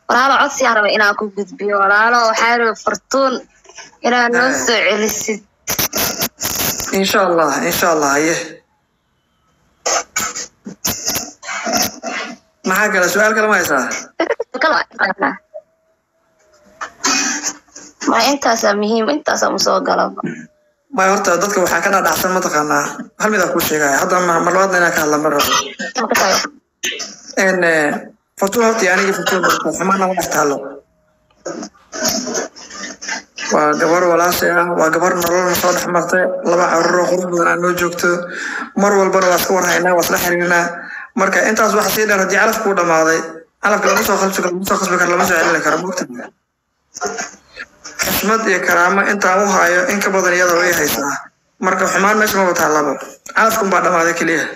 walaalo codsi aan raba inaan ku gudbiyo walaalo waxaa raba fartuun inaad noo Eh. soo celisid insha allah insha allah haye maxaa kale su-aal kale ma haysaa ma intaasaa muhiim intaasaa musoo galaba maya horta dadka waxaa ka dhadhacsan mataqaanaa hal mid aan kuu sheegaya hadda ma- mar labaadna inaan ka hadla ma rabo n fortuna horta iyo anigii fortuna xumaan nama dhex taalo waa gabar walaashay ah waa gabar nolol na soo dhex martay laba carruur oo qurux badan aan noo joogto mar walbana waa iska warhaynaa waa isla xiriirinaa marka intaas waxa sii dheer haddii calafku u dhamaaday calafka lama soo qalbi lama soo qasbi karo lama soo celin karo mogta xushmad iyo karaamo intaan u hayo in ka badan iyada way haysaa marka xumaan meesha maba taallaba calafkun baa dhamaaday keliya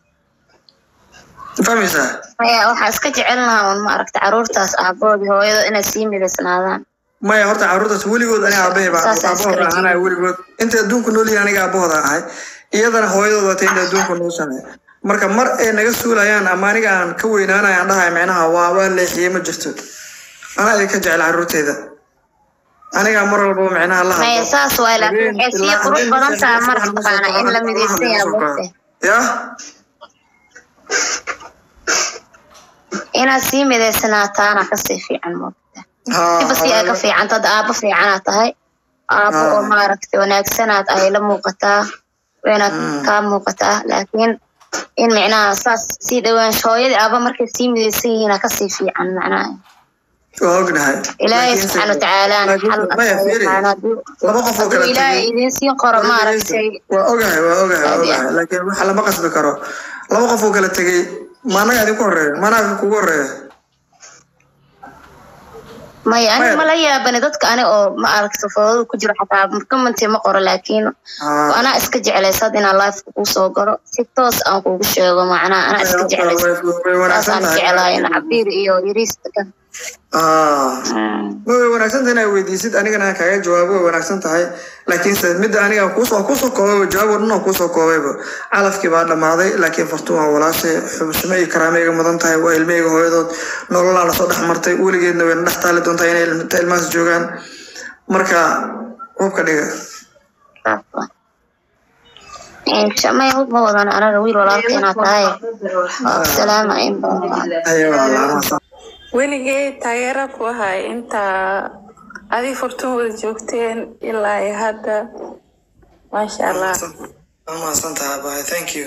Ma fahmaysaa maya waxaa iska jecel lahaa un maaragta caruurtaas aaboodii hooyada inay sii midaysnaadaan maya horta carruurtaas weligood aniga aabbahay baa Saas aan iska aabahooda rajeynayo. ahanaya weligood inta adduunku nool yihiin aniga aabahooda ahay iyadana hooyadooda watay inta adduunku nooshahay marka mar ay naga suulayaan ama aniga aan ka weynaanaya aan dhahay micnaha waa waa leexiyey ma jirto anaa idinka jecel carruurteyda anigaa mar walbaba micnaha la maya hadlo saas waay laakiin waxay sii ilaa qurux habeen badan meesha tahay subax marka ma soo taqaana in kaco, la midaysan yahay ma soo mogte kaco. ya inaad sii midaysanaataana kasii fiican mogta Ha, siba sii ay ka hooyada- fiican tad aabo fiicanaad tahay aabo Ah. oo maaragta wanaagsanaad ay la muuqataa waynaad Mm. kaa muuqataa laakiin in micnaha saas sii dhawaansho hooyadii aaba markay sii midaysan yihiin kasii fiican macnaha waa ognahay ilaahay Laakiinse- subxaana watacaala laakiin- maya, fiiri. laba qof oo kala hadduu ilaahay tegey idin siin qoro maaragtay waa ogahay waa ogahay waa Aad iyo ogahay laakiin waxa lama qasbi karo laba qof oo kala tegey maanaga idinku horeeya maanaga kugu horeeya maya Maya. aniga mala yaabani dadka ani oo ma aragta foodada ku jiro xataa commenti ma qoro laakiin Ah. anaa iska jeclaysad inaan live kuu soo galo si toos aan kuugu sheego macnaha anaa iska jeclaysad way way wanaagsan saasaan tahay jeclahay cabiir iyo yariista kan Ah. Mm. way wanaagsan tahay inaad weydiisid anigana aan kaaga jawaabo way wanaagsan tahay laakiinse midda aniga kuusoo kusoo koobayba jawaab oo dhan oo kuusoo koobayba calafkii baa dhammaaday laakiin fartuun waa walaashay xubsimo iyo karaameyga mudan tahay waa ilmeyga hooyadood nololaa lasoo dhex martay weligeedna wayna dhex taali doontaa inay ilm- ilmahaas joogaan marka hubka dhiga Insha- maya hub ma wadan anaga wiil walaalka inaad tahay waa salaama in badan ayo walaalaha weligay taageera ku ahay intaa adi furtun wada joogteen ilaa iyo hadda maasha allah waa mahadsan tahay bye thank you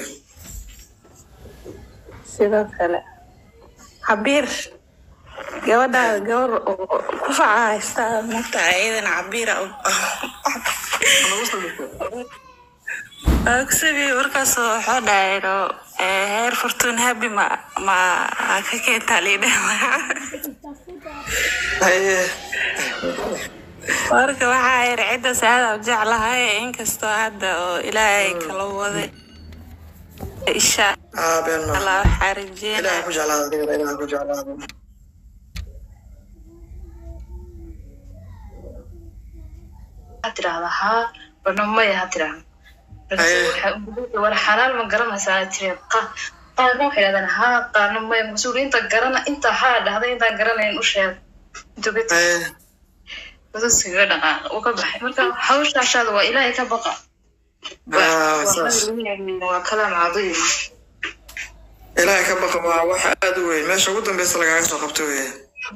sidoo kale cabiir gabadhaada gabar oo ku faca haystaa mugta iyadana cabiira ogsabi markaas waxoo dhahayno heer furtuun habi ma ma ka keentaa liidha haye marka waxaa yar cidda saada u jeclahay inkastoo hadda oo ilaahay kala waday insha ah been ma allah waxaa rajeynaya ilaaha ku jeclaada adigana ilaaha ku jeclaada waxaad tirahdaa haa bana maya ha tirahda Haye. war xalaal ma garanaysaa tiri qa- qaarna waxay dhahdaan haa qaarna maya mas-uul inta garana inta haa dhahday intaan garanayn u sheeg dugad haye udusiga dhaqaaq uu ka baxay marka hawshaashaada waa ilaahay ka baqa ah saas waa kalaam cadiim ilaahay ka baqa waa wax aad u weyn meesha ugu dambeysa lagaaga soo qabto weye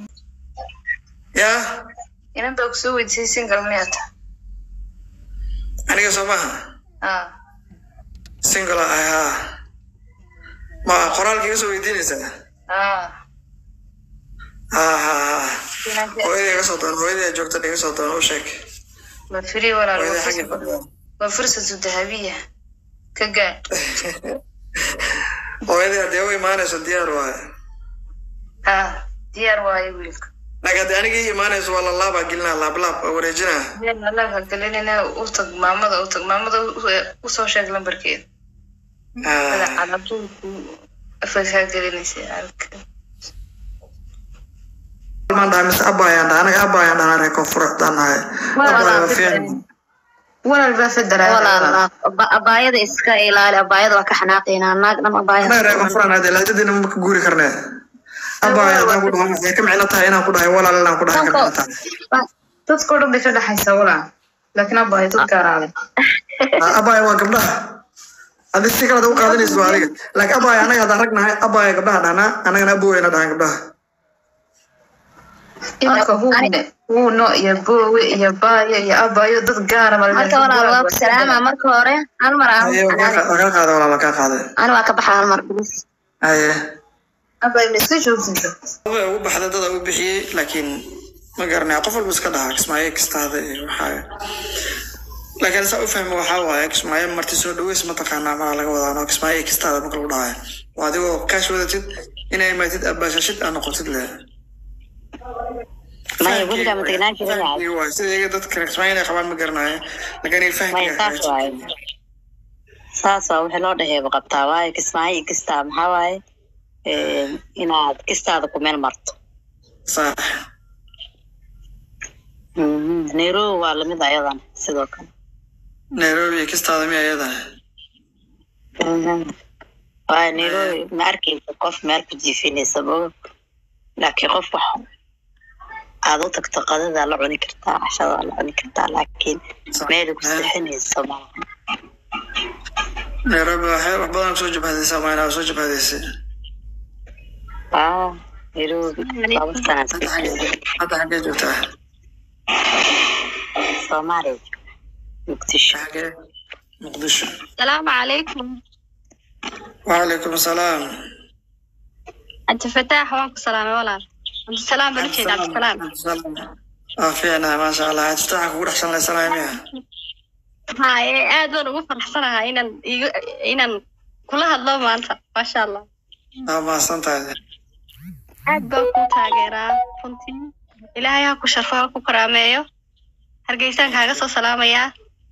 yaa inan baa kusoo weydiisay single miyaata aniga soo maha haa single ah haa ma qoraalka iga soo weydiinaysaa haa haa haa haa hooyadii iga soo doon hooyadii joogta iga soo doon u sheeg ma firi walaal hooyadii waa xagga fursad- fadhiya waa fursatu dahabiya ka gaadh hooyadii haddii u imaanayso diyaar waaye haa diyaar waayo wiilka laakiin haddii aniga ii imaanayso waa lalaabaa gelinaa laablaab oo wareejinaa alaabka gelinina u tag maamada u tag maamada u- usoo sheeg lambarkeeda Ah, calabtuku afkaa gelinaysa alka maan dhahay mise abaayaan dhahay anaga abaayaan dhahay reer koonfur haddaan nahay abaaya waa fiican walaal baa federal walaal aba- abaayada iska ilaali abaayada waa ka xanaaqaynaa naag dhan abaayada anaga reer koonfur aan hadee lahjadiina ma ka guuri karnee abaya haddaan ku dhahay waxay ka micno tahay inaan ku dhahay walaal inaan ku dhahay ka micno tahay dadka o dhan bay ka dhexaysaa walaa laakiin abaayo dad gaaraale Ah, abaya waa gabdhaha adi si kale u qaadanaysa waa adiga laakiin abaya anaga haddaan rag nahay abaya gabdhaha dhahnaa anagana aboweyna dhahan gabdhaha iminka huune huuno iyo boowe iyo baayo iyo abaayo dad gaara marka walaal waa ku salaama marka hore hal mar aan haye waa kaa waa kaa qaada walaal waa kaa qaaday ani waa ka baxa hal mar bilis haye abaayo ma iska joogsinta way ugu baxday dada u bixiyey laakiin ma garanaya qof walba iska dhahaa kismaayo kistaada iyo waxaa laakiin saa u fahmi waxaa waaye kismaayo marti soo dhaweys mataqaanaa malaa laga wadaano kismaayo kistaada marka lagu dhahayo waa adigoo kaash wadatid inay imaatid abaashashid aa noqotid le maya weligaa ma degnaan jirin yahay Fahamkii waay. sida iyaga dadka kismaayo inay qabaan ma garanayo laakiin maya fahamkii saas waaye saas waa wixii loo dhaheeba qabtaa waaye kismaayo iyo kistaa maxaa waaye eh, inaad kistaada ku meel marto sax Mhm. nairobi waa lamid ayadan sidoo kale nairobi iyo kistaada miya iyadana Mhm. waaye nairobi ma arkeysa qof meel ku jiifinaysa mogo laakiin qof wax aad u tagto qadadaa la cuni kartaa cashadaa la cuni kartaa laakiin meel ku sixinaysa maaha nairobi waxay wax badan soo jabhadaysaa maynaa soo jabhadaysay ah nairobi laba sana hadda xaggee hadda xaggee joogtaa soomaaliya muqdisho xaggee muqdisho السلام عليكم وعليكم السلام أنت فتاح وانك سلام ولا أنت سلام بنشيد عبد السلام اه فينا ما شاء الله تفتحك وروح شان الله سلام يا هاي aad baan ugu faraxsanahay inaan igu inaan kula hadlo maanta maasha allah اه ما سنتها aad baan ku taageeraa runtii ilaahay ha ku sharfo ha ku karaameeyo hargeysaan kaaga soo salaamayaa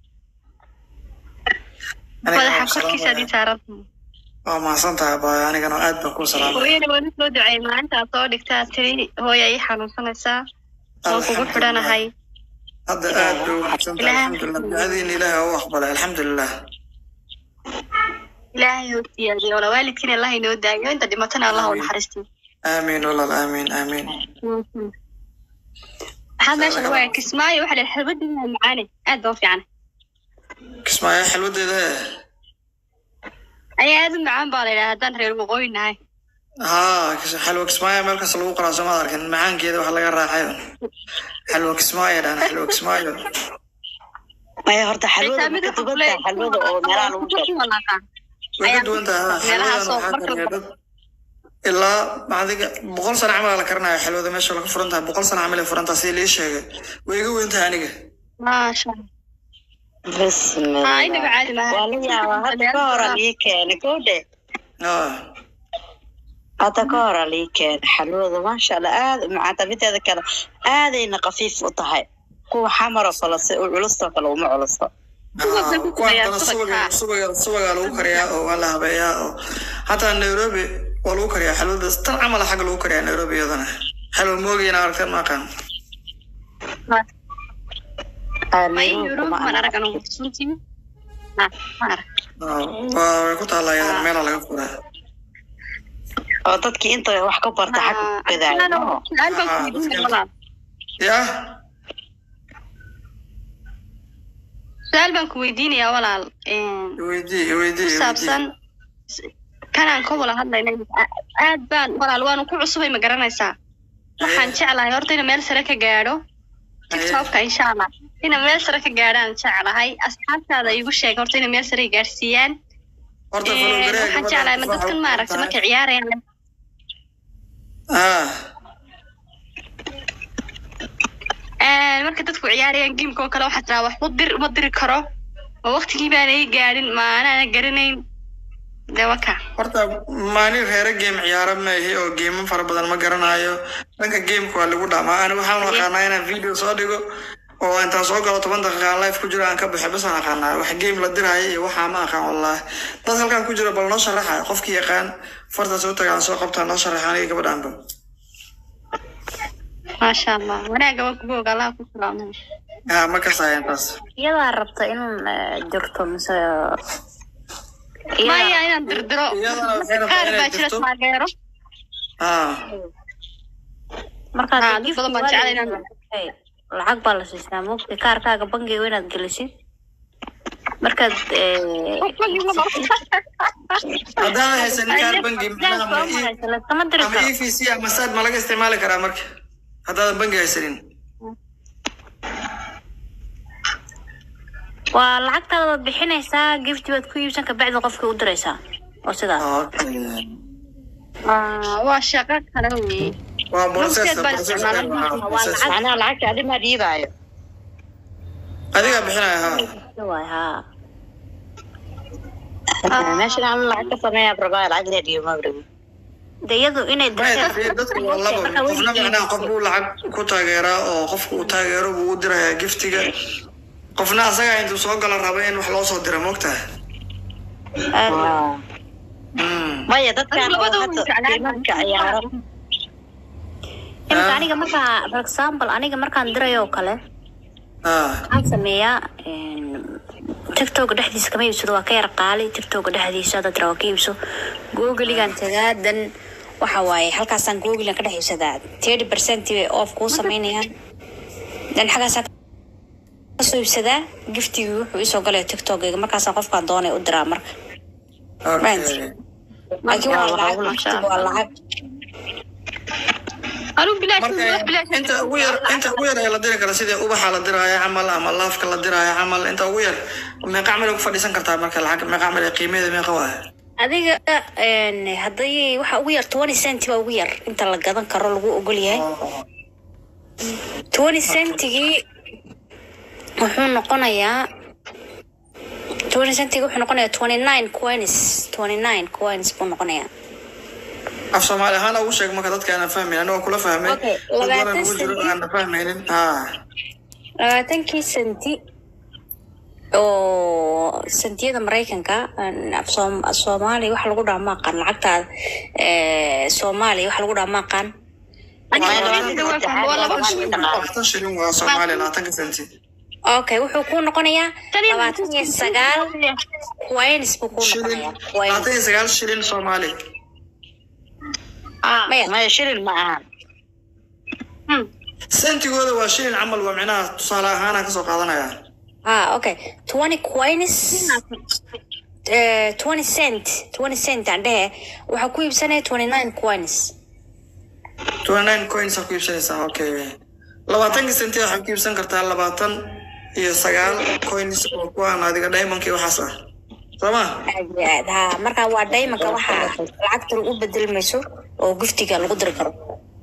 madaxa korkiisa adii saaran اه ما سنتها باي انا كانوا اد بكون سلام hooyana waan soo duceey maalinta aad soo dhigtaa tiri hooya ii xanuunsanaysaa waan kugu xidhanahay هذا اد وحسنت الحمد لله هذه اله هو اقبل الحمد لله ilaahay hoo siyaadiyo wala waalidkiina allah inoo daayo inta dhimatana allah u naxariistiyo امين والله امين امين maxaa meesha lagu aya kismaayo waxa la xalbadiina macaane aad baa u fiican اسمع يا حلوة ده ayaa aad u macaan baa la yidhaha haddaan reer waqooyi nahay ها حلوة كسماية مالك سلوه قرا سما لكن معان كده وحلا قرا حيون حلوة كسماية ده أنا حلوة كسماية maya horta xalwada ma ka duwan tahay xalwada oo meelaha lagu galo وقد وانت meelaha soo حلوة marka ilaa macdiga boqol sano camal la karanayo xilwada meesha laga furan tahay boqol sano camal ay furan tahay sidii lii sheegay way iga weyn tahay aniga maasha bismillah haa inaga caadi maaha waa la yaabaa hadda ka hora lii keena gowdhe Ah, hadda ka hora lii keena xalwada maasha allah aad u macaanta mideeda kale aadayna khafiif u tahay kuwa xamar oo kale si u culustoo kale uma culusto ah, kuwaan dana subaga subaga subaga lagu kariyaa oo waa la habeeyaa oo hataa nairobi waa lagu kariyaa xilwada tan camal xagga lagu kariyaa nairobi iyadana xilwa moogayna aragteen ma aqaan may yurub man arag anu runtii Ah, ma arag Ah, waa way ku taallaa iyadana meelaa laga furaa oo dadkii inta wax ka barta xag Ah, gadaayo su-aal baan ku weydiinaya walaal ya su-aal baan ku weydiinayaa walaal Een, iweydii iweydii ku iweydii saabsan kanaan ka wada hadlaynay aad baan walaal waanu ku cusubay ma garanaysaa waxaan jeclahay horta ina meel sare ka gaadho tiktokka insha allah ina meel sare ka gaadhaan jeclahay asxaabtaada igu sheeg horta ina meel sare ay gaadhsiiyaan horta Een, falowgareega waxaan jeclahay ma dadkan maaragta markay ciyaarayaan ah Een, marka dadku ciyaarayaan gameka oo kale waxaa tiraa wax u dir uma diri karo oo waqtigii baana ii gaadhin ma anaana garanayn de waka horta maalin reere game ciyaara maahi oo geemo fara badan ma garanayo dhanka gameka waa lagu dhamaa ani waxaan aqaanaa inaan video soo dhigo oo intaan soo galo toban daqiiqa aan live ku jiro aan ka baxo bas aan aqaanaa wax game la diraayo iyo waxaa ma aqaan wallahi dad halkan ku jira bal noo sharaxa qofkii yaqaan farta soo tagaan soo qabtaa noo sharaxa aniga gabadhaanba maasha allah wanaaga waan kugu oga allaha ku salaamay ah ma kasaayan taas iyadaa rabta in jirto mise maya inaan dirdiro iyadana waxay rabtaa qaar inay baa jira jirto. taageero haa markaad Haa, dad gift badan baan waa jecel la- inaan- Hey, lacag baa la siistaa moogta kaarkaaga bangiga inaad gelisid markaad eh, haddaanan haysanin kaar bangi macnaha soo ma ii- maraysa, laskama diri ama karo e v c ama sad ma laga isticmaali karaa marka haddaadan bangi haysanin waa lacagtaada waad bixinaysaa gift baad ku iibsan kabacdi qofkii u diraysaa oo sidaas Ah, waa shaqo kale wey waa process Lugteed baan process isticmaalay. waa Waa process. lacag. macnaha lacagta adi ma dhiibaayo adigaa bixinaya haa waay haa meeshan aan lacag ka sameeyaa rabaa lacag inaa dhiibo ma rabo de iyadu inay Maya, dirtay dadku waa labo qofna macnaha qof buu lacag ku taageeraa oo qofku uu taageero buu u dirayaa giftiga qofna asagaa intuu soo gala raba in wax loo soo dira moogtaha maya dadkan Adigu labada oo way hadda jeclaan imanka ciyaaro imika Ah. aniga markaa for example aniga markaan dirayo oo kale haa waxaan sameeyaa tiktoka dhexdiisa kama iibsado waa ka yar qaali tiktoka dhexdiisa dad waa ka iibso googeligan tagaa dan waxa waaye halkaasaan googeligan ka dhex iibsadaa thirty percent bay off kuu samaynayaan dan xaggaasaa kasoo iibsadaa giftigii wuxuu isoo galaya tiktokayga markaasaa qofkaan doonay u diraa marka okay laakiin waa Waa lacag lacag, giftiga waa lacag anuu bilaash wax marka bilaash inta ugu yar inta ugu yar ee la diri kara sidii ubaxa la diraayo camal ama laafka la diraayo camal inta ugu yar meeqa camal ay ku fadhiisan kartaa marka lacag meeqa camal ee qiimaheeda meeqa waaya adiga een, haddii waxa ugu yar twenty cent baa ugu yar inta la gadan karo lagu ogol yahay twenty centigii wuxuu noqonayaa twenty centigi wuxuu noqonayaa twenty nine coins twenty nine coins buu noqonayaa af soomaali ahaan ugu sheeg marka dadka aanan fahmayn anigoo kula fahmay Okay, dad badan labaatan ugu jiro senti. aanan fahmaynin haa labaatankii senti oo sentiyada maraykanka aan af Soom- af soomaaliya waxa lagu dhaha maaqaan lacagta eh, soomaaliya waxa lagu dhaha maaqaan labaatan shilin waa soomaaliya labaatanka senti okay wuxuu kuu noqonayaa labaatan iyo sagaal coins buu kuu shilin noqonayaa labaatan coins iyo sagaal shilin soomaali maya maya shilin ma ahan sentigooda waa shilin camal waa micnaha tusaale ahaanaan kasoo qaadanaya ah okay twenty coins eh, twenty cent twenty cent aan dhehe waxaa ku iibsanaya twenty nine coins twenty nine coins aa ku iibsanaysaa okay labaatanka senti waxaad ku iibsan kartaa labaatan iyo sagaal coins oo kuwaan adiga diamondka iyo waxaas ah soo ma aad iyo aad ha marka waa daymanka waxa lacagta u bedelmayso oo giftiga lagu diri karo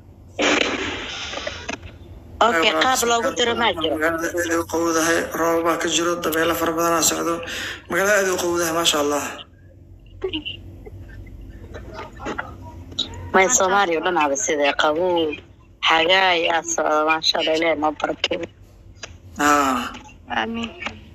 okay qaab loogu diro maa jiro magaalada aad ay u qowdahay roobabaa ka jiro dabeelo fara badanaa socdo magaalada aad ay u qowdahay maasha allah maya soomaaliya o dhan aba sidee qabow xagaay aa socda maasha allah ilaahi noo barakeeyo haa amiin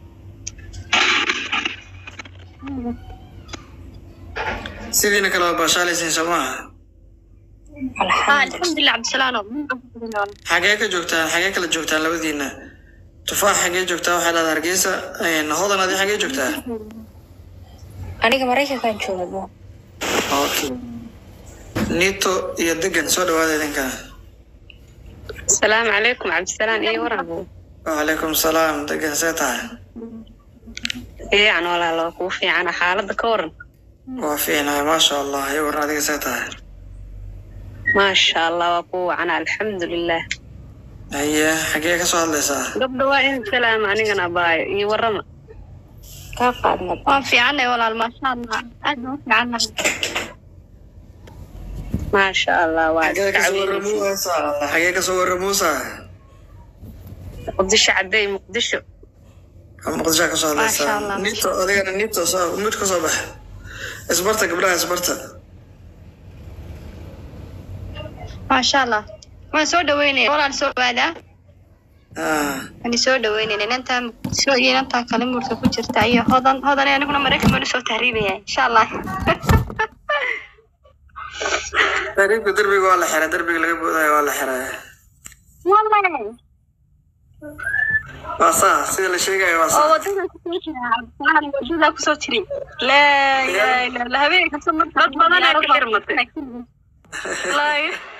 sidiina kale waa baashaalaysiin soo maaha Ah, alxamdulilah cabdisalaano xagee ka joogtaan xagee kala joogtaan labadiina tufaax xagee joogtaa waxaa leedahay hargeysa een, hodan adi xagee joogtaa aniga maraykankan joogo okay nito iyo degan soo dhawaada idinkana asalaamu calaykum cabdisalaan iyo waran wacalaykum salaam degan see tahay fiican walaalo kuu fiicana xaaladda ka waran waa fiicnahay maasha allah iyo waran adiga see tahay maasha allah waa kuu wacana alxamdulilah haye xagee ka soo hadlaysaa gabdha waa in salaama anigana baayo iyo warama kaa qaadna waan fiicanay walaal maasha allah aad baan u fiicannahay maasha allah waa xagee iska kasoo caweynaysa waramuusa xagee kasoo waramuusa muqdisho cadday muqdisho muqdishoa kasoo Maasha hadlaysaa Allah. nito adigana nito soo mid kasoo bax isbarta gabdhaha isbarta maasha allah waan soo dhaweynaya walaal soo dhawaadaa Ah, waan soo dhaweynayna inantaa muqdisho iyo inantaa kale murka ku jirta iyo hodan hodan aniguna maraykan baan usoo tahriibaya insha allah taariibka derbiga waa la xiray derbiga laga boodayo waa la xiray wallahi waa saa sida la sheegayo waa oo saa wadada kusoo jira cabdisalaam wadada kusoo jiray laa ilaaha illa allah habeenka soo marka Dad badan ayaa ka xirmatay. wallaahi